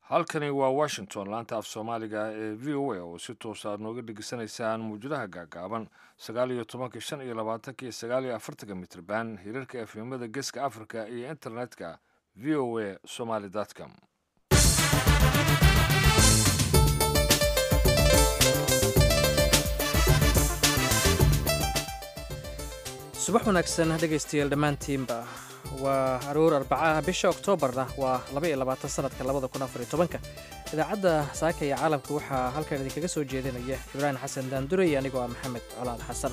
halkani waa washington laanta af soomaaliga ee v o a oo si toosa aad nooga dhegeysanaysaan muwjadaha gaagaaban sagaal iyo tobanka shan iyo labaatanka iyo sagaal iyo afartanka mitrban hirarka efemada geeska africa iyo internetka v o a somaly com subax wanaagsan dhegaystayaal dhammaantiinba waa aroor arbacaha bisha oktoobarna waa sanadka idaacadda saaka iyo caalamka waxaa halkan idinkaga soo jeedinaya ibraahim xasan daandurey anigoo ah maxamed colaad xasan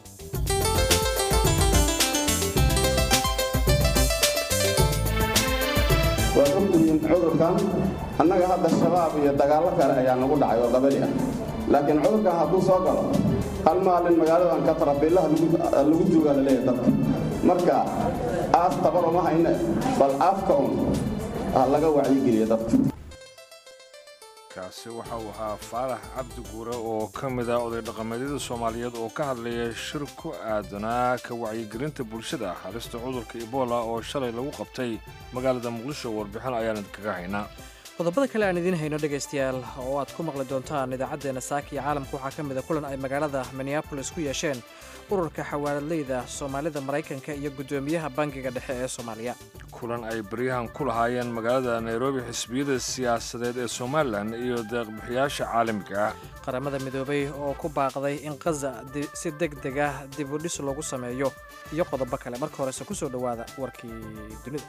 waad ogtihiin cudurkan annaga hadda shabaab iyo dagaallo kale ayaa nagu dhacay oo qabali ah laakiin cudurkan hadduu soo galo hal maalin magaaladan katarabiillaha lagu joogaa la leeyahay dadka marka aas tabar uma hayne bal afka un ha laga wacyigeliya dadka kaasi waxa uu ahaa faalax cabdi guure oo ka mid ah oday dhaqameedyada soomaaliyeed oo ka hadlaya shir ku aadanaa ka wacyigelinta bulshada halista cudurka ebola oo shalay lagu qabtay magaalada muqdisho warbixin ayaan idinkaga haynaa qodobada kale aan idiin hayno dhegaystayaal oo aad ku maqli doontaan idaacaddeena saaka iyo caalamka waxaa ka mida kulan ay magaalada minneabolis ku yeesheen ururka xawaaradleyda soomaalida maraykanka iyo guddoomiyaha bangiga dhexe ee soomaaliya kulan ay baryahan ku lahaayeen magaalada nairobi xisbiyada siyaasadeed ee somalilan iyo deeqbixiyaasha caalamiga ah qaramada midoobay oo ku baaqday in kaza si deg deg ah dib u dhis loogu sameeyo iyo qodobo kale marka horese ku soo dhowaada warkii dunida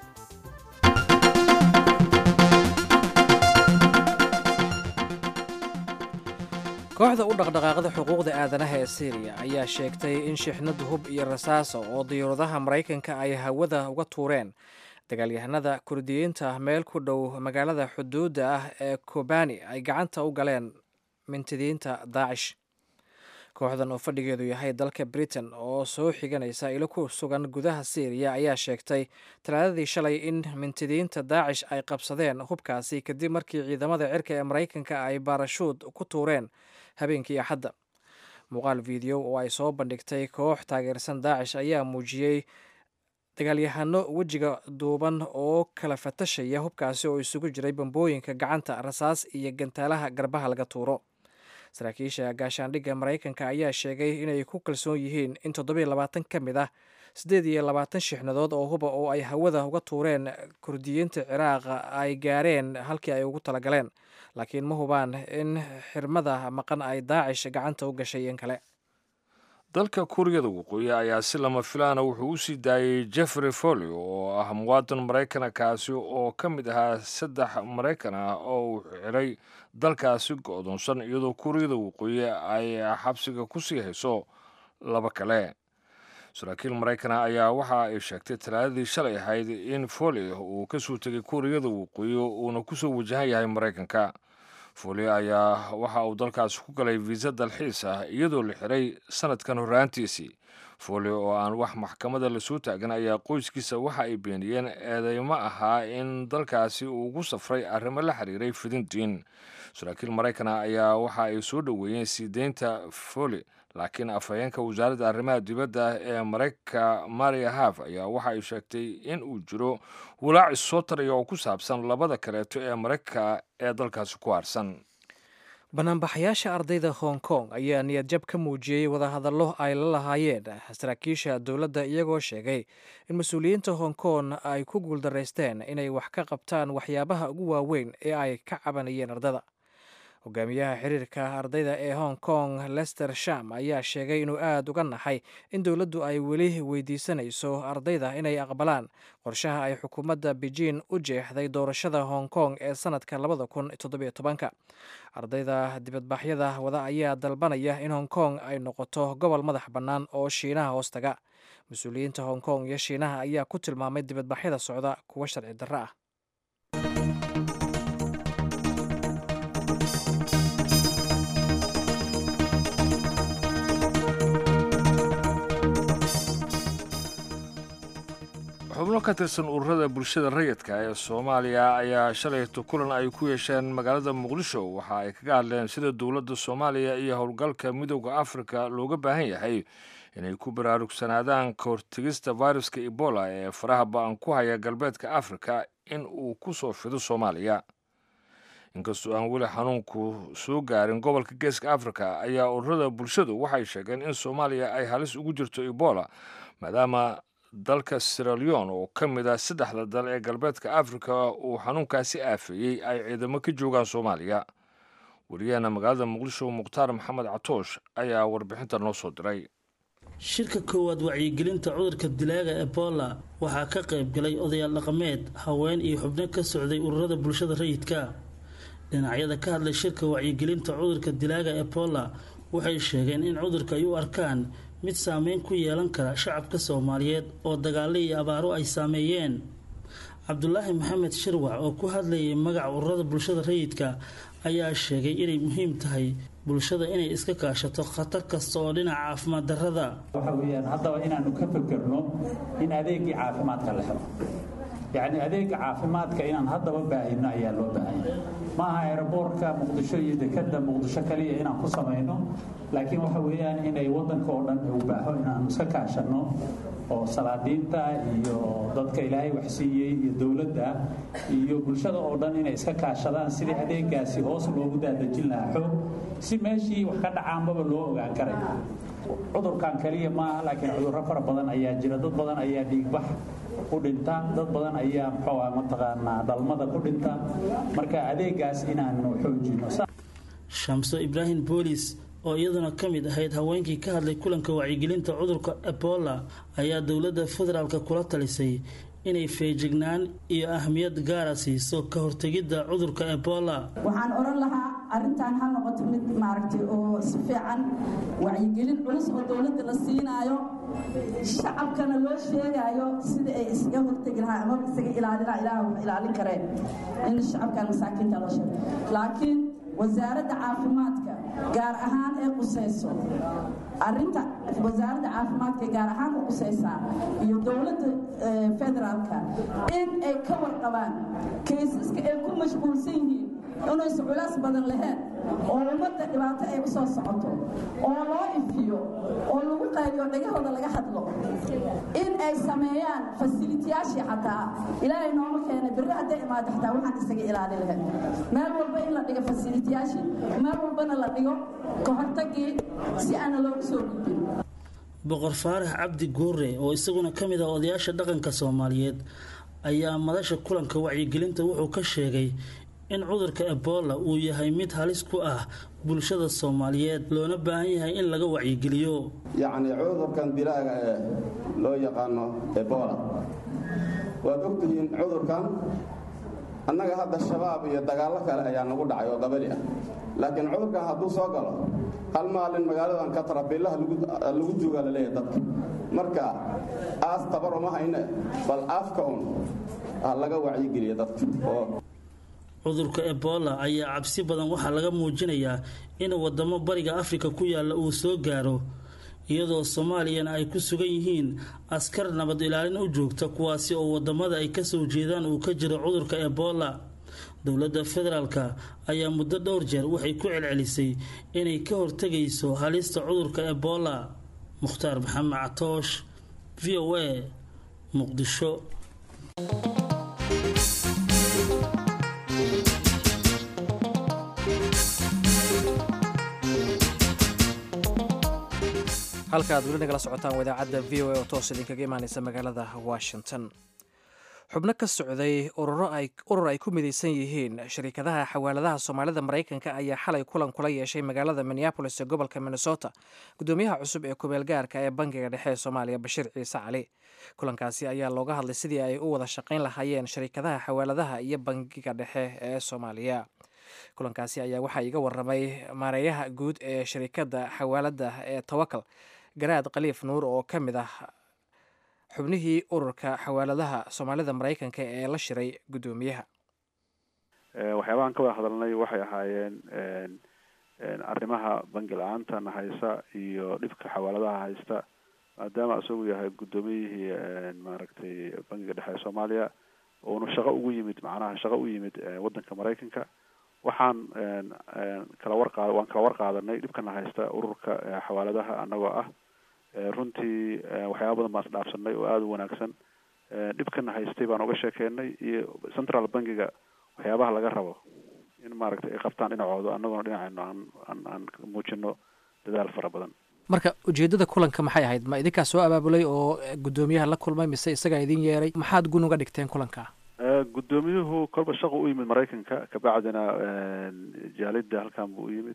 kooxda u dhaqdhaqaaqda xuquuqda aadanaha ee syriya ayaa sheegtay in shixnad hub iyo rasaasa oo diyuuradaha maraykanka ay hawada uga tuureen dagaalyahanada kurdiyiinta meel ku dhow magaalada xuduudda ah ee kobani ay gacanta u galeen mintidiinta daacish kooxdan oo fadhigeedu yahay dalka britain oo soo xiganaysa ilo ku sugan gudaha syriya ayaa sheegtay talaadadii shalay in mintidiinta daacish ay qabsadeen hubkaasi kadib markii ciidamada cirka ee maraykanka ay baarashuud ku tuureen habeenkii axadda muuqaal video oo ay soo bandhigtay koox taageersan daacish ayaa muujiyey dagaalyahano wejiga duuban oo kala fatashaya hubkaasi oo isugu jiray bambooyinka gacanta rasaas iyo gantaalaha garbaha laga tuuro saraakiisha gaashaandhigga maraykanka ayaa sheegay inay ku kalsoon yihiin in toddobiyo labaatan ka mid ah siddeed iyo labaatan shixnadood oo huba oo ay hawada uga tuureen kurdiyiinta ciraaqa ay gaareen halkii ay ugu talagaleen laakiin ma hubaan in xirmada maqan ay daacish gacanta u gashay in kale dalka kuuriyada waqooyi ayaa si lama filaana wuxuu u sii daayey jeffrey folio oo ah muwaadin maraykana kaasi oo ka mid ahaa saddex maraykan ah oo uu xiray dalkaasi go-doonsan iyadoo kuuriyada waqooyi ay xabsiga ku sii hayso laba kale saraakiil maraykana ayaa waxa ay sheegtay talaadadii shalay ahayd in folio uu ka soo tegay kuuriyada waqooyi uuna kusoo wajahan yahay maraykanka folio ayaa waxa uu dalkaasi ku galay viisa dalxiis ah iyadoo la xiray sanadkan horraantiisii folio oo aan wax maxkamada lasoo taagan ayaa qoyskiisa waxa ay beeniyeen eedeymo ahaa in dalkaasi uu ugu safray arrimo la xiriiray fidintiin saraakiil maraykana ayaa waxa ay soo dhoweeyeen sii deynta foli laakiin afhayeenka wasaaradda arrimaha dibadda ee maraykanka maria haf ayaa waxa ay sheegtay in uu jiro walaac issoo taraya oo ku saabsan labada kaleeto ee maraykanka ee dalkaasi ku harsan banaanbaxayaasha ardayda hong kong ayaa niyadjab ka muujiyey wadahadallo ay la lahaayeen saraakiisha dowladda iyagoo sheegay in mas-uuliyiinta hong kong ay ku guuldaraysteen inay wax ka qabtaan waxyaabaha ugu waaweyn ee ay ka cabanayeen ardada hogaamiyaha xiriirka ardayda ee hong kong lester sham ayaa sheegay inuu aada uga naxay in dowladdu ay weli weydiisanayso ardayda inay aqbalaan qorshaha ay xukuumadda beijing u jeexday doorashada hong kong ee sanadka labada kun toddobiyo tobanka ardayda dibadbaxyada wada ayaa dalbanaya in hong kong ay noqoto gobol madax bannaan oo shiinaha hoostaga mas-uuliyiinta hong kong iyo shiinaha ayaa ku tilmaamay dibadbaxyada socda kuwa sharci darro ah xubno ka tirsan ururada bulshada rayidka ee soomaaliya ayaa shalayto kulan ay ku yeesheen magaalada muqdisho waxa ay kaga hadleen sida dowladda soomaaliya iyo howlgalka midooda afrika looga baahan yahay inay ku baraarugsanaadaan ka hortegista viruska ebola ee faraha ba-an ku haya galbeedka afrika in uu ku soo fido soomaaliya inkastoo aan weli xanuunku soo gaarin gobolka geeska africa ayaa ururada bulshadu waxay sheegeen in soomaaliya ay halis ugu jirto ebola maadaama dalka siraleon oo ka mid ah saddexda dal ee galbeedka africa uu xanuunkaasi aafeeyey ay ciidamo ka joogaan soomaaliya wariyaheena magaalada muqdisho mukhtaar maxamed catoosh ayaa warbixinta noo soo diray shirka koowaad wacyigelinta cudurka dilaaga ebola waxaa ka qayb galay odayaal dhaqameed haween iyo xubno ka socday ururada bulshada rayidka dhinacyada ka hadlay shirka wacyigelinta cudurka dilaaga ebola waxay sheegeen in cudurka ay u arkaan mid saameyn ku yeelan kara shacabka soomaaliyeed oo dagaalo iyo abaaro ay saameeyeen cabdulaahi maxamed shirwac oo ku hadlayay magaca ururada bulshada rayidka ayaa sheegay inay muhiim tahay bulshada inay iska kaashato khatar kasta oo dhinaca caafimaad darrada waxa weeyaan haddaba inaanu ka fekerno in adeegii caafimaadka la helo yacni adeega caafimaadka inaan haddaba baahino ayaa loo baahanya maaha aeroboortka muqdisho iyo dekadda muqdisho kaliya inaan ku samayno laakiin waxa weeyaan inay waddanka oo dhan u baaho inaanu iska kaashanno oo salaadiinta iyo dadka ilaahay waxsiiyey iyo dowladda iyo bulshada oo dhan inay iska kaashadaan sidii adeegaasi hoos loogu daadejin lahaa xoog si meeshii wax ka dhacaanbaba loo ogaan karay cudurkan kaliya maaha laakiin cudurro fara badan ayaa jira dad badan ayaa dhiigbax ku dhinta dad badan ayaa muxuu ah mataqaanaa dhalmada ku dhinta marka adeegaas inaanu xoojino shamso ibraahim boolis oo iyaduna ka mid ahayd haweenkii ka hadlay kulanka wacyigelinta cudurka ebola ayaa dowladda federaalk kula talisay inay feejignaan iyo ahmiyad gaara siiso ka hortegidda cudurka ebola waxaan oran lahaa arrintan ha noqoto mid maaragtay oo si fiican wacyigelin culus oo dowladda la siinaayo shacabkana loo sheegaayo sida ay isaga hortegi lahaa ama isaga ilaalina ilaah wax ilaalin kareen in shacabkan masaakiinta loo sheego laakiin wasaaradda caafimaadka gaar ahaan ee qusayso arinta wasaaradda caafimaadka gaar ahaan u qusaysaa iyo dowladda federaalka in ay ka warqabaan kaysaska ay ku mashquulsan yihiin inaysa culaas badan laheen oo ummadda dhibaato ay u soo socoto oo loo ifiyo oo lagu qaybiyo dhagahooda laga hadlo in ay sameeyaan fasilitiyaashii xataa ilaahay nooma keena birri hadday imaado xataa waxaan isaga ilaali lahayd meel walba in la dhigo fasilitiyaashii meel walbana la dhigo ka hortagii si aana loogu soo gudbin boqor faarax cabdi goore oo isaguna ka mid ah odayaasha dhaqanka soomaaliyeed ayaa madasha kulanka wacyigelinta wuxuu ka sheegay in cudurka ebola uu yahay mid halis ku ah bulshada soomaaliyeed loona baahan yahay in laga wacyigeliyo yacni cudurkan dilaaga ee loo yaqaano ebola waad ogtihiin cudurkan annaga hadda shabaab iyo dagaallo kale ayaa nagu dhacay oo qabali ah laakiin cudurkan hadduu soo galo hal maalin magaaladan katarabiillaha lagu joogaa laleeyahay dadka marka aas tabar uma hayne bal afka un ha laga wacyigeliya dadka oo cudurka ebola ayaa cabsi badan waxaa laga muujinayaa in wadamo bariga afrika ku yaalla uu soo gaaro iyadoo soomaaliyana ay ku sugan yihiin askar nabad ilaalin u joogta kuwaasi oo wadamada ay kasoo jeedaan uu ka jiro cudurka ebola dowladda federaalka ayaa muddo dhowr jeer waxay ku celcelisay inay ka hortegayso halista cudurka ebola mukhtaar maxamed catoosh v o a muqdisho halka aad weli nagala socotaan wadaacadda v o a oo toos idinkaga imaaneysa magaalada washington xubno ka socday urur ay ku midaysan yihiin shariikadaha xawaaladaha soomaalida maraykanka ayaa xalay kulan kula yeeshay magaalada minneabolis ee gobolka minnesota gudoomiyaha cusub ee kubeelgaarka ee bangiga dhexe ee soomaaliya bashiir ciise cali kulankaasi ayaa looga hadlay sidii ay u wada shaqayn lahaayeen shariikadaha xawaaladaha iyo bangiga dhexe ee soomaaliya kulankaasi ayaa waxaa iga waramay maareeyaha guud ee shariikadda xawaalada ee tawakal garaad khaliif nuur oo ka mid ah xubnihii ururka xawaaladaha soomaalida maraykanka ee la shiray guddoomiyaha waxyaabahan ka wada hadalnay waxay ahaayeen arrimaha bangi la-aantan haysa iyo dhibka xawaaladaha haysta maadaama isagu yahay guddoomiyihii maaragtay bangiga dhexe ee soomaaliya uuna shaqo ugu yimid macnaha shaqo u yimid waddanka maraykanka waxaan kala warqaad waan kala warqaadanay dhibkana haysta ururka xawaaladaha annagoo ah runtii waxyaaba badan baan isdhaafsanay oo aada u wanaagsan dhibkana haystay baan uga sheekeynay iyo central bankiga waxyaabaha laga rabo in maaragtay ay qabtaan dhinacooda annaguna dhinacayno aan aan aan muujino dadaal fara badan marka ujeeddada kulanka maxay ahayd ma idinkaa soo abaabulay oo guddoomiyaha la kulmay mise isagaa idin yeeray maxaad gun uga dhigteen kulanka guddoomiyuhu kolba shaqo u yimid maraykanka kabacdina jaalida halkan buu u yimid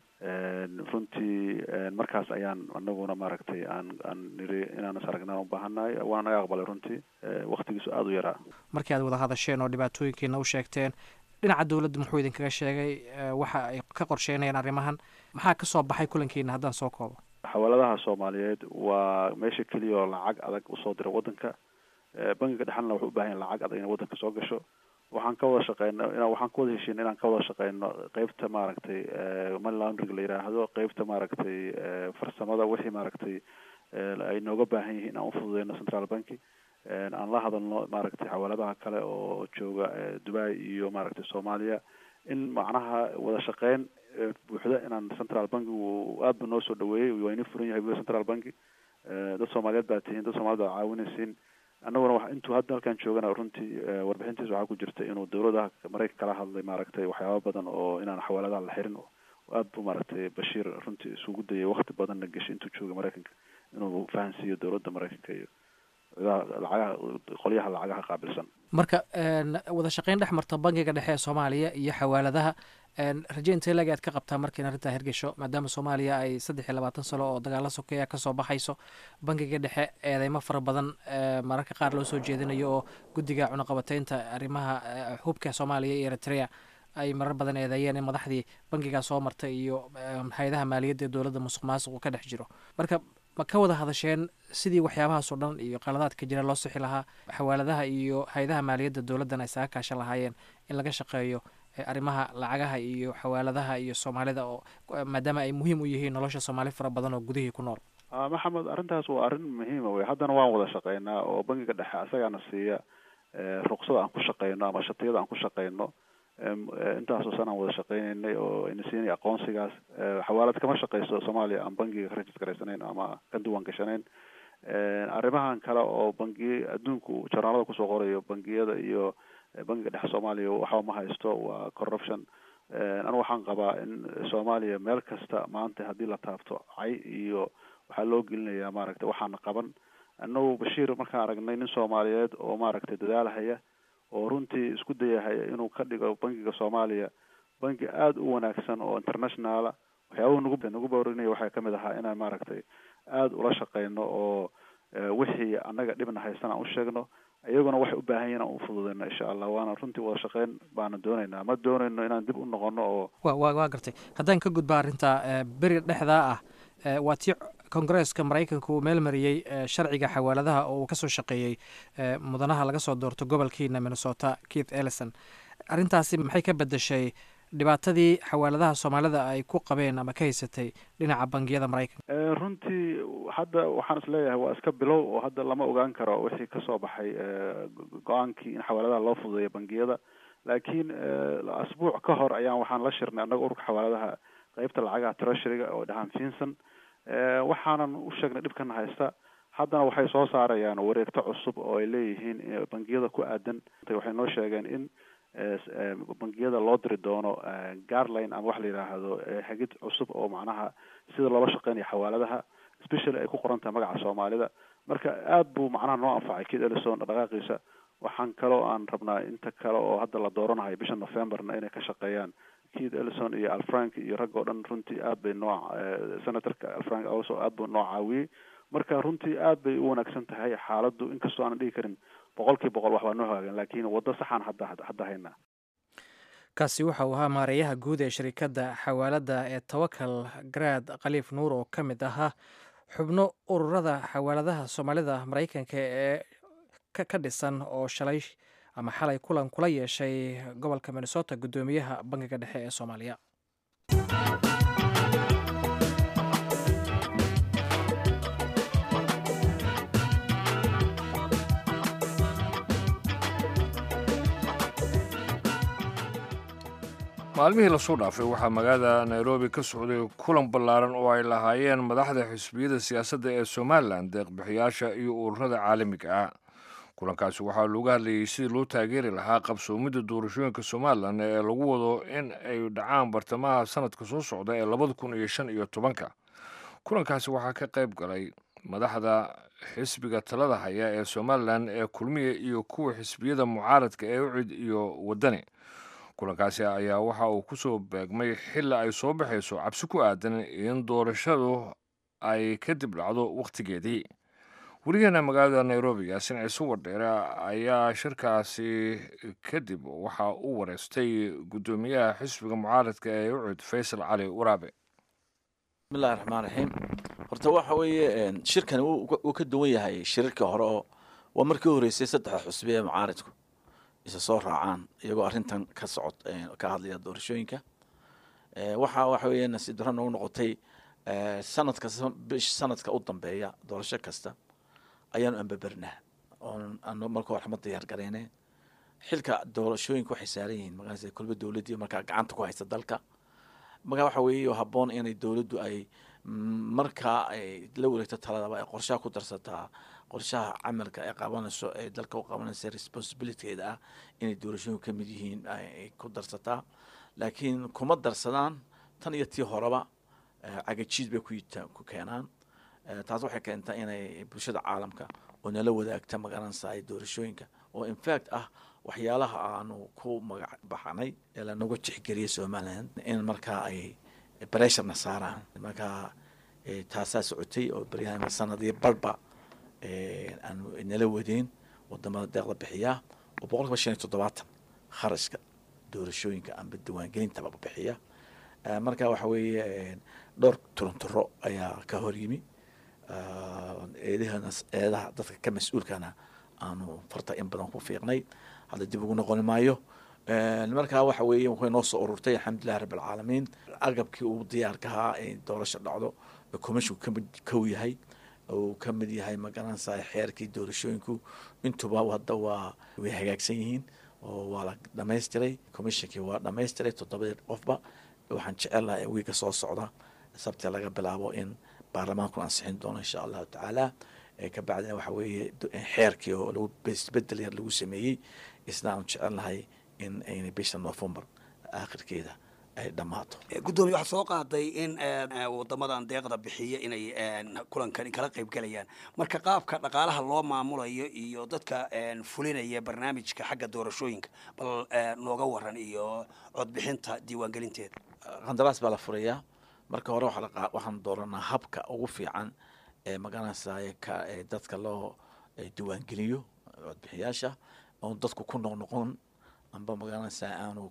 runtii markaas ayaan anaguna maaragtay aan aan niri inaan is aragnaan ubaahannahay waana naga aqbalay runtii waktigiisu aada u yaraa markii aad wada hadasheen oo dhibaatooyinkiina u sheegteen dhinaca dowladda muxuu idinkaga sheegay waxa ay ka qorsheynayaan arrimahan maxaa kasoo baxay kulankiina haddaan soo koobo xawaaladaha soomaaliyeed waa meesha keliya oo lacag adag usoo dira waddanka bangiga dhexalna wuxuu u bahan yahay lacag adag inay waddanka soo gasho waxaan ka wada shaqeyno ina waxaan ka wada heshiina inaan ka wada shaqeyno qeybta maaragtay money laundering la yiraahdo qeybta maaragtay farsamada wixii maaragtay ay nooga baahan yihiin inaan ufududeyno central banki aan la hadalno maaragtay xawaaladaha kale oo jooga dubai iyo maaragtay soomaaliya in macnaha wada shaqeyn buuxda inaan central banki uu aad ba noo soo dhaweeyey waa ina furan yahay central banki dad soomaaliyeed baa tihiin dad soomaaliyed baa caawinaysiin annaguna wa intuu hadda halkan joogana runtii warbixintiisa waxaa ku jirta inuu dowladaha maraykan kala hadlay maaragtay waxyaaba badan oo inaan xawaaladaha la xirin aad bu maaragtay bashiir runtii isugu dayay wakti badanna geshay intuu joogay maraykanka inuu fahansiiyo dowladda maraykanka iyo lacagaha qolyaha lacagaha qaabilsan marka wada shaqeyn dhex marta bangiga dhexe ee soomaaliya iyo xawaaladaha raje intee laga aad ka qabtaa markiin arrintaa hirgesho maadaama soomaaliya ay saddex iyo labaatan sano oo dagaalo sokeeya kasoo baxayso bangiga dhexe eedeymo fara badan mararka qaar loo soo jeedinayo oo guddiga cunaqabateynta arrimaha hubka soomaaliya iyo eritrea ay marar badan eedeeyeen in madaxdii bangigaa soo martay iyo hay-adaha maaliyadda ee dowladda musuq maasuq uu ka dhex jiro marka ma ka wada hadasheen sidii waxyaabahaas oo dhan iyo qaladaadka jira loo sixi lahaa xawaaladaha iyo hay-adaha maaliyadda dowladdan ay saga kaashan lahaayeen in laga shaqeeyo arrimaha lacagaha iyo xawaaladaha iyo soomaalida oo maadaama ay muhiim u yihiin nolosha soomaali fara badan oo gudihii ku nool maxamed arrintaas waa arrin muhiima wey haddana waan wada shaqeynaa oo bangiga dhexe asagaana siiya ruqsada aan ku shaqeyno ama shatiyada aan ku shaqeyno intaasoo san aan wada shaqeyneynay oo ayna siinay aqoonsigaas xawaalad kama shaqeyso soomaaliya aan bangiga ka rajis garaysanayn ama ka duwan gashanayn arrimahan kale oo bangiye adduunku jarnaalada kusoo qorayo bangiyada iyo bangiga dhexe soomaaliya waxba ma haysto waa corruption anigu waxaan qabaa in soomaaliya meel kasta maanta haddii la taabto cay iyo waxaa loo gelinayaa maaragtay waxaana qaban annagu bashiir markaan aragnay nin soomaaliyeed oo maaragtay dadaalhaya oo runtii isku dayahaya inuu ka dhigo bangiga soomaaliya bangi aada u wanaagsan oo internationala waxyaabahu nagu nagu boorinaya waxaa kamid ahaa inaan maaragtay aada ula shaqeyno oo wixii annaga dhibna haystan aan u sheegno iyaguna waxay u baahan yihin aan u fududeyno insha allah waana runtii wada shaqeyn baana dooneynaa ma dooneyno inaan dib u noqono oo wa wa waa gartay haddaan ka gudba arrinta beri dhexdaa ah waa tii kongareeska maraykanka uu meel mariyey sharciga xawaaladaha oo uu kasoo shaqeeyey mudanaha laga soo doorto gobolkiina minnesota keith ellison arrintaasi maxay ka bedeshay dhibaatadii xawaaladaha soomaalida ay ku qabeen ama ka haysatay dhinaca bangiyada maraykanka runtii hadda waxaan is leeyahay waa iska bilow oo hadda lama ogaan karo wixii kasoo baxay go-aankii in xawaaladaha loo fududeeyo bangiyada laakiin asbuuc ka hor ayaan waxaan la shirnay annaga ururka xawaaladaha qeybta lacagaha treasuryga oo dhahaan finson waxaanan u sheegnay dhibkana haysta haddana waxay soo saarayaan wareegto cusub oo ay leeyihiin bangiyada ku aadan waxay noo sheegeen in bangiyada loo diri doono garline ama wax la yidhaahdo hagid cusub oo macnaha sida loola shaqeynayo xawaaladaha specially ay ku qoran tahay magaca soomaalida marka aad buu macnaha noo anfacay kid ellison dhaqaaqiisa waxaan kaloo aan rabnaa inta kale oo hadda la dooranayo bisha novemberna inay ka shaqeeyaan keith ellison iyo alfrank iyo rag oo dhan runtii aad bay noo senatorka alfrank also aad buu noo caawiyey marka runtii aad bay u wanaagsan tahay xaaladdu inkastoo aanan dhigi karin boqol kii boqol wax baa noo hagaagan laakiin waddo saxaan hadda hadda haynaa kaasi waxa uu ahaa maareeyaha guud ee shirikadda xawaaladda ee tawakal garaad khaliif nuur oo ka mid ahaa xubno ururada xawaaladaha soomaalida maraykanka ee ka dhisan oo shalay ama xalay kulan kula yeeshay gobolka minnesota guddoomiyaha bangiga dhexe ee soomaaliya maalmihii lasoo dhaafay waxaa magaalada nairobi ka socday kulan ballaaran oo ay lahaayeen madaxda xisbiyada siyaasadda ee somalilan deeqbixiyaasha iyo ururada caalamiga ah kulankaasi waxaa looga hadlayay sidii loo taageeri lahaa qabsoomidda doorashooyinka somalilan ee lagu wado in ay dhacaan bartamaha sanadka soo socda ee labada kun iyo shan iyo tobanka kulankaasi waxaa ka qayb galay madaxda xisbiga talada haya ee somalilan ee kulmiya iyo kuwa xisbiyada mucaaradka ee ucid iyo wadani kulankaasi ayaa waxa uu kusoo beegmay xili ay soo baxayso cabsi ku aadan in doorashadu ay kadib dhacdo wakhtigeedii weligeena magaalada nairobi yaasin ciise wardheere ayaa shirkaasi kadib waxa uu wareystay guddoomiyaha xisbiga mucaaradka ee ucud faysal cali waraabe bismillahi raxmaan raxiim horta waxa weeye shirkani wuu ka duwan yahay shirarkii hore oo waa markii horeysay saddexda xusbi ee mucaaradku isa soo raacaan iyagoo arrintan ka socod ka hadlaya doorashooyinka waxa waxa weeye nasiib darro noogu noqotay sanadka bish sanadka u dambeeya doorasho kasta ayaanu ambabernaa oon ano marka hore ma diyaar gareyne xilka doorashooyinka waxay saaran yihiin markaas kolba dowladdii markaa gacanta ku haysta dalka markaa waxa weeye habboon inay dowladdu ay markaa ay la wareegto taladaba ay qorshaha ku darsataa qorshaha camalka ay qabanayso ee dalka u qabanaysa responsibilitygeeda ah inay doorashooyinku ka mid yihiin ay ku darsataa laakiin kuma darsadaan tan iyo tii horeba cagajiid bay ku keenaan taas waxay keentaa inay bulshada caalamka oo nala wadaagta magaranaysa ay doorashooyinka oo infact ah waxyaalaha aanu ku magac baxnay ee lanagu tixgeliyay somalilan in markaa ay bresharna saaraan markaa taasaa socotay oo baryahan sanadii barba aanu nala wadeen wadamada deeqda bixiyaa oo boqol kiiba shan iyo toddobaatan kharashka doorashooyinka amba diiwaangelintaba bixiya marka waxa weeye dhowr turunturo ayaa ka hor yimi eedahana eedaha dadka ka mas-uulkana aanu farta in badan ku fiiqnay hadda dib ugu noqoni maayo markaa waxa weeye way noo soo ururtay alxamdulilahi rabi alcaalamiin agabkii uu diyaarka ahaa in doorasho dhacdo commissionku kamid kow yahay uu ka mid yahay magaranaysa xeerkii doorashooyinku intuba hadda waa way hagaagsan yihiin oo waa la dhamaystiray commissionkii waa dhamaystiray toddobadii qofba waxaan jecelahay wiiga soo socda sabti laga bilaabo in baarlamaanku ansixin doono insha allahu tacaala kabacdina waxa weeye xeerkii oo lagu isbedel yar lagu sameeyey isna aan jecelnahay in ayna bisha november aakhirkeeda ay dhammaato guddoomiye waxaa soo qaaday in wadamadan deeqda bixiya inay kulankan kala qayb galayaan marka qaabka dhaqaalaha loo maamulayo iyo dadka fulinaya barnaamijka xagga doorashooyinka bal nooga waran iyo codbixinta diiwaangelinteeda qandaraas baa la furayaa marka hore waxaan dooranaa habka ugu fiican ee magaranaysa ka dadka loo diiwaangeliyo codbixiyaasha oon dadku ku noqnoqon amba magaranaysa aanu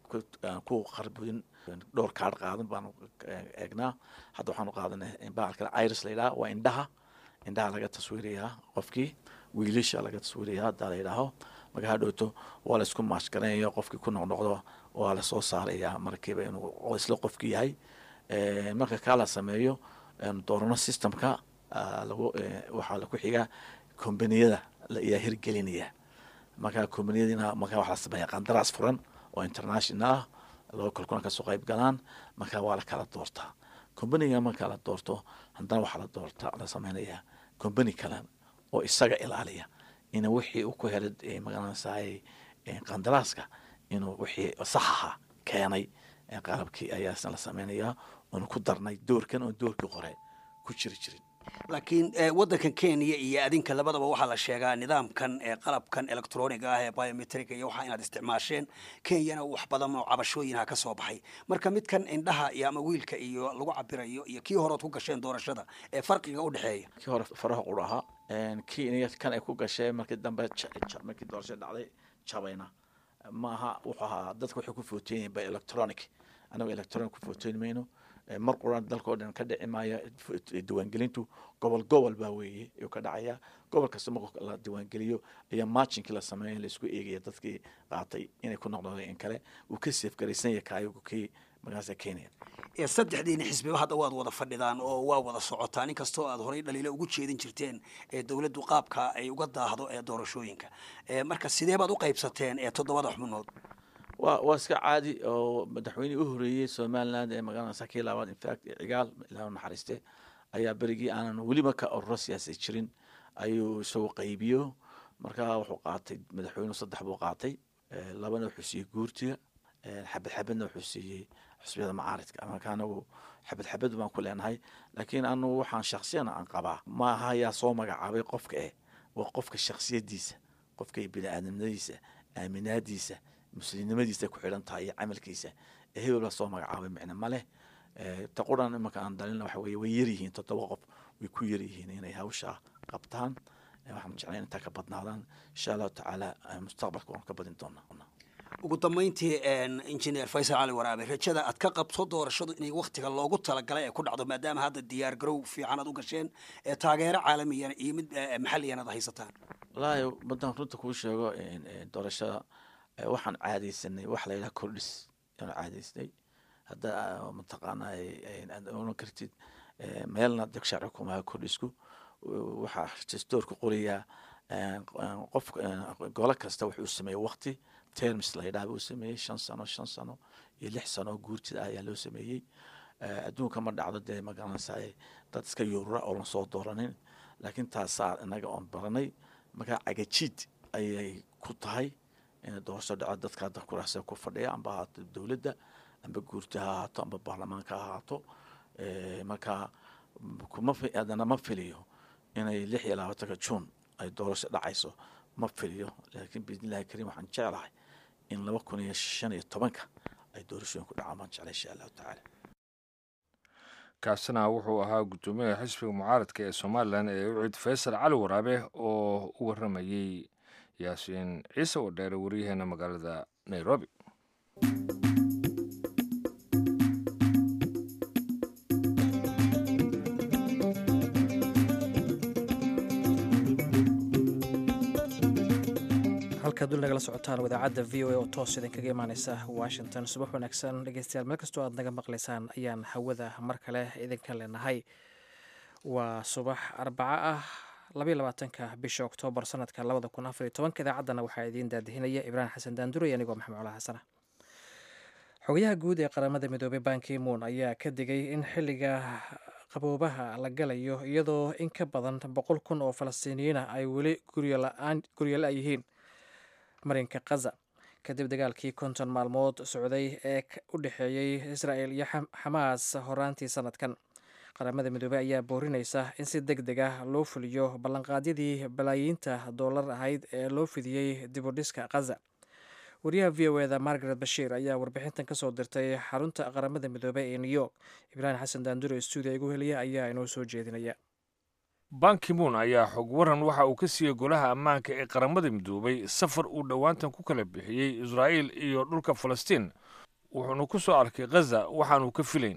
ku qarbin dhowr kaadh qaadan baanu eegnaa hadda waxaanu qaadanay baalka iris la yidhaha waa indhaha indhaha laga taswiirayaa qofkii wiilasha laga taswiirayaa haddaa la yidhaaho marka hadhowto waa la isku maashgaranaya qofkii ku noqnoqdo waa lasoo saarayaa markiiba inuu isla qofkii yahay marka kaa la sameeyo doorano systemka lagu waxaa laku xigaa kombaniyada ayaa hirgelinaya marka kombaniyadiina marka waxaa la sameeya qandaraas furan oo international ah loo kalkuna kasoo qayb galaan marka waa la kala doortaa kombaniga marka la doorto haddana waxaa la doorta la sameynaya kombani kale oo isaga ilaaliya in wixii uu ku helay magaranaysaay qandaraaska inuu wixii saxaha keenay qalabkii ayaasna la sameynayaa oonu ku darnay doorkan oon doorkii hore ku jiri jirin laakiin waddankan kenya iyo adinka labadaba waxaa la sheegaa nidaamkan qalabkan electroniga ah ee biometrica iyo waxaa inaad isticmaasheen kenyana wax badan oo cabashooyinha ka soo baxay marka midkan indhaha iyo ama wiilka iyo lagu cabirayo iyo kii horeod ku gasheen doorashada ee farqiga u dhexeeya kii hore faraha qur ahaa kii kan ay ku gasheen markii dambe markii doorasho dhacday jabayna maaha wuxuu ahaa dadka waxay ku footeeyiin by electronic anagu electronic ku footeyn mayno mar quran dalka oo dhan ka dhici maayo diiwaangelintu gobol gobol baa weeye ayuu ka dhacaya gobol kasta marka la diiwaangeliyo ayaa marchinkii la sameeya laisku eegaya dadkii qaatay inay ku noqdeen in kale uu ka seef garaysan yahay kaayagu kii magaasa kenya saddexdiina xisbiba hadda waad wada fadhidaan oo waa wada socotaan inkastoo aad horey dhaliilo ugu jeedin jirteen ee dowladdu qaabka ay uga daahdo ee doorashooyinka marka sidee baad u qaybsateen ee toddobada xubnood wa waa iska caadi oo madaxweynihii u horeeyey somaliland ee magaalada kii labaad infact cigaal ilaa naxariiste ayaa berigii aanan weliba ka ururo siyaasi jirin ayuu isagu qaybiyo marka wuxuu qaatay madaxweynuhu saddex buu qaatay labana wuxuu siiyey guurtiga xabad xabadna wuxuu siiyey xusbiyada macaaridka marka anagu xabad xabad baan ku leenahay laakiin anu waxaan shaksiyan aan qabaa ma aha yaa soo magacaabay qofka eh waa qofka shaksiyadiisa qofka bini aadamnimadiisa aaminaadiisa muslimnimadiisa ku xidhan tahay iyo camalkiisa ee hebel baa soo magacaabay micne ma leh ta quran imanka aan dalina waxa weye way yaryihiin toddoba qof way ku yaryihiin inay hawshaa qabtaan waxaan jeclay intaa ka badnaadaan insha allahu tacaala mustaqbalka waan ka badin doonaa ugu dambeyntii injineer faysal cali waraabe rajada aad ka qabto doorashadu inay waktiga loogu talagalay ay ku dhacdo maadaama hadda diyaar garow fiican aad u gasheen ee taageero caalamiyana iyo mid maxaliyana ad haysataan wallaahi maddaan runta kuu sheego doorashada waxaan caadaysanay wax la yidhaha kordhis ayaan caadaysnay hadda mataqaana aad oran kartid meelna deg sharci kumaha kordhisku waxaa dastoorka qorayaa qof golo kasta wuxuu sameeyey wakti terms la yidhaha buu sameeyey shan sano shan sano iyo lix sano oo guurtida ah ayaa loo sameeyey adduunka ma dhacdo dee magaranaysa dad iska yuurura oo lan soo dooranin laakiin taasaa inaga oon baranay markaa cagajiid ayay ku tahay inay doorasho dhaco dadka hadda kuraasa ku fadhiya amba ahaato dowladda amba guurti ha ahaato amba baarlamaanka ha ahaato marka kuma haddana ma filiyo inay lix iyo labaatanka juun ay doorasho dhacayso ma filiyo laakiin biidnillahi kariim waxaan jeclahay in laba kun iyo shan iyo tobanka ay doorashooyin ku dhacaan baan jeclay insha allahu tacaala kaasina wuxuu ahaa guddoomiyaha xisbiga mucaaradka ee somalilan ee ucid faysal cali waraabe oo u waramayey yaasiin ciise oo dheere waryaheena magaalada nairobi halkaad dul nagala socotaan wadaacadda v o a oo toos idinkaga imaaneysa washington subax wanaagsan dhegeystayaal meel kastoo aad naga maqlaysaan ayaan hawada mar kale idinka leenahay waa subax arbaco ah labaiy labaatanka bisha oktoobar sanadka labada kun afariyo tobanka idaacaddana waxaa idiin daadihinaya ibraahim xasan daanduray anigoo maxamed cola xasana xogayaha guud ee qaramada midoobey bankimuun ayaa ka digay in xilliga qaboobaha la galayo iyadoo in ka badan boqol kun oo falastiiniyiina ay weli guryola yihiin marinka khaza kadib dagaalkii konton maalmood socday ee u dhexeeyey israel iyo xamaas horaantii sanadkan qaramada midoobey ayaa boorinaysa in si deg deg ah loo fuliyo ballanqaadyadii balaayiinta doolar ahayd ee loo fidiyey dibudhiska khaza wariyaha v o eda margaret bashiir ayaa warbixintan kasoo dirtay xarunta qaramada midoobey ee new york ibraahim xasan daandure stuudiya igu heliya ayaa inoo soo jeedinaya bankimuun ayaa xog waran waxa uu ka siiyey golaha ammaanka ee qaramada midoobay safar uu dhowaantan ku kala bixiyey israa'iil iyo dhulka falastiin wuxuuna ku soo arkay khaza waxaanuu ka filayn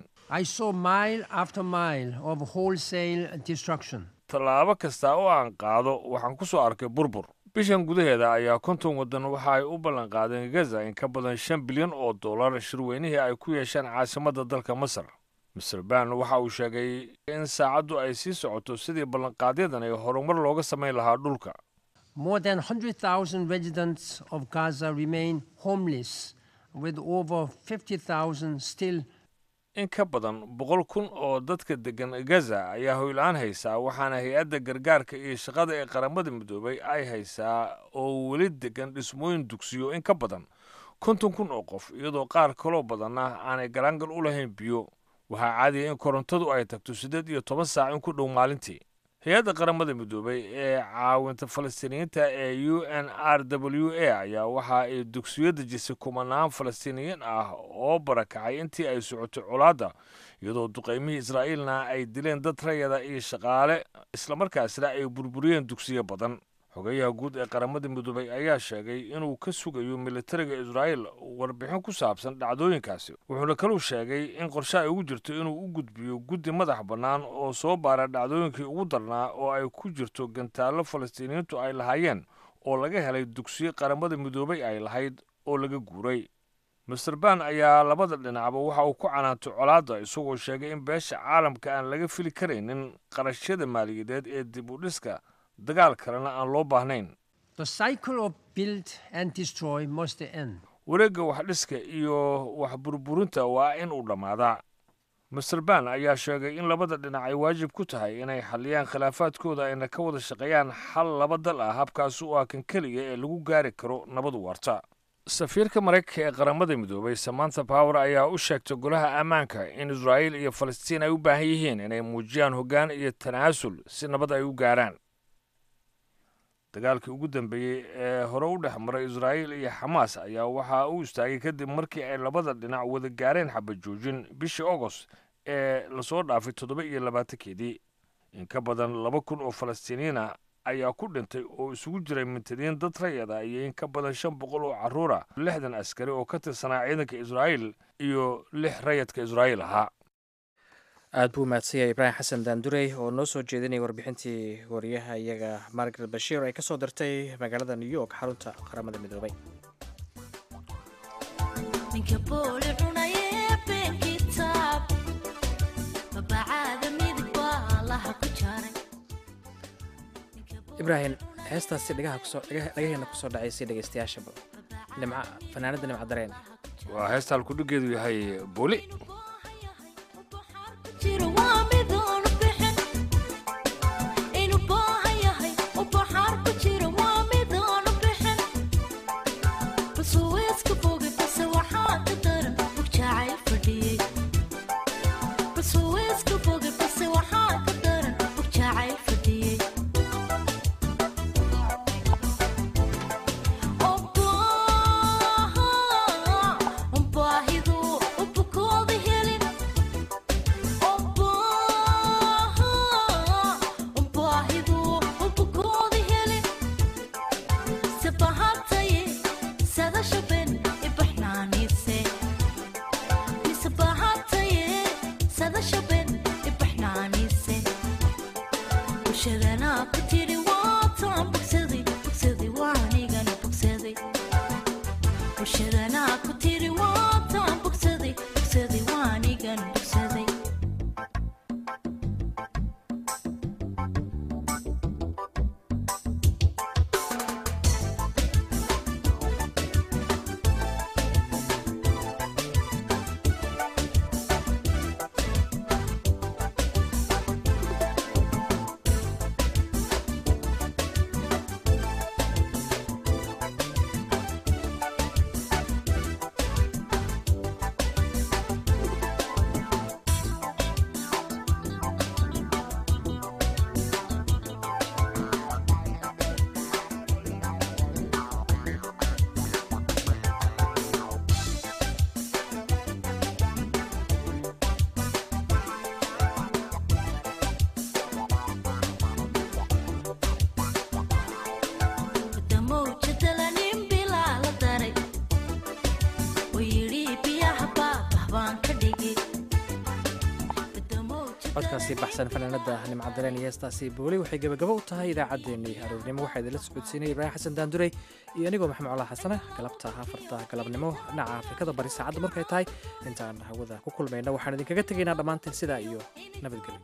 tallaabo kasta oo aan qaado waxaan ku soo arkay burbur bishan gudaheeda ayaa konton waddan waxa ay u ballanqaadeen gaza in ka badan shan bilyan oo dollar shirweynihii ay ku yeeshaan caasimadda dalka masar master ban waxa uu sheegay in saacaddu ay sii socoto sidii ballanqaadyadan ay horumar looga samayn lahaa dhulka More than 100,000 residents of Gaza remain homeless, with over 50,000 still in ka badan boqol kun oo dadka deggan gaza ayaa hoyla-aan haysaa waxaana hay-adda gargaarka iyo shaqada ee qaramada midoobay ay haysaa oo weli degan dhismooyin dugsiyo in ka badan konton kun oo qof iyadoo qaar kaloo badanna aanay galaangal u lahayn biyo waxaa caadiya in korontadu ay tagto siddeed iyo toban saac in ku dhow maalintii hay-adda qaramada midoobay ee caawinta falastiiniyiinta ee u n r w a ayaa waxa ay dugsiyo dejisay kumanaan falastiiniyiin ah oo barakacay intii ay socotay colaadda iyadoo duqaymihii israa'iilna ay dileen dad rayada iyo shaqaale islamarkaasna ay burburiyeen dugsiyo badan xogeyaha guud ee qaramada midoobay ayaa sheegay inuu ka sugayo militariga israa'iil warbixin ku saabsan dhacdooyinkaasi wuxuuna kaluu sheegay in qorshe ay ugu jirto inuu u gudbiyo guddi madax bannaan oo soo baara dhacdooyinkii ugu darnaa oo ay ku jirto gantaallo falastiiniyiintu ay lahaayeen oo laga helay dugsiyo qaramada midoobay ay lahayd oo laga guuray master ban ayaa labada dhinacba waxa uu ku canaantay colaadda isagoo sheegay in beesha caalamka aan laga fili karaynin qarashyada maaliyadeed ee dib u dhiska dagaal kalena aan loo baahnayn wareegga wax dhiska iyo wax burburinta waa in uu dhammaadaa master ban ayaa sheegay in labada dhinac ay waajib ku tahay inay xalliyaan khilaafaadkooda ayna ka wada shaqeeyaan xal laba dal ah habkaas u ah kan keliya ee lagu gaari karo nabadu waarta safiirka maraykanka ee qaramada midoobay samantha power ayaa u sheegtay golaha ammaanka in israa'iil iyo falastiin ay u baahan yihiin inay muujiyaan hoggaan iyo tanaasul si nabad ay u gaaraan dagaalkii ugu dambeeyey ee hore u dhex maray israa'iil iyo xamaas ayaa waxaa u istaagay kadib markii ay labada dhinac wada gaareen xabajoojin bishii agost ee lasoo dhaafay toddoba iyo labaatankeedii in ka badan laba kun oo falastiiniyiina ayaa ku dhintay oo isugu jiray mintadiin dad rayada iyo in ka badan shan boqol oo carruura lixdan askari oo ka tirsanaa ciidanka israa'iil iyo lix rayadka israa'iil ahaa aad buu mahadsanyahay ibraahim xasan daandurey oo noo soo jeedinaya warbixintii wariyaha iyaga margaret bashiir ay ka soo dirtay magaalada new york xarunta qaramada midoobay ibraahim heestaasi dhagaheena kusoo dhacaysay dhegeystayaashaba nimca fanaanada nimca dareen waa heesta halkudhigeedu yahay booli codkaasi baxsan fanaanada nimcadareen iyo heestaasi booli waxay gebagabo u tahay idaacaddeenii aroornimo waxaa idinla socodsiinaya ibraahim xasan daandurey iyo anigoo maxamed colaa xasane galabta afarta galabnimo dhinaca afrikada bari saacadda markay tahay intaan hawada ku kulmayna waxaan idinkaga tegaynaa dhammaanteen sidaa iyo nabadgelyo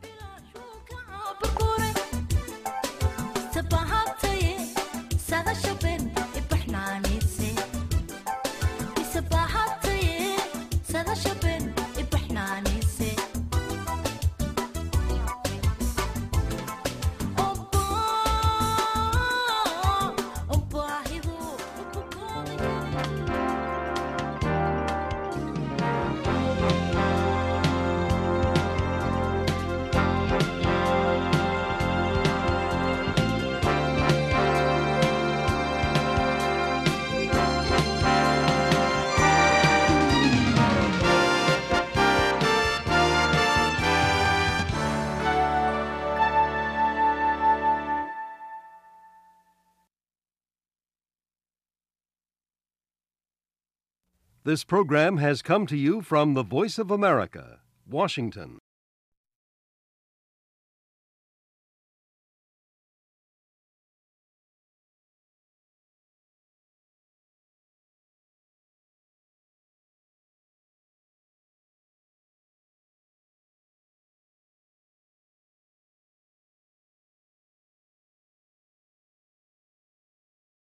This program has come to you from the Voice of America, Washington.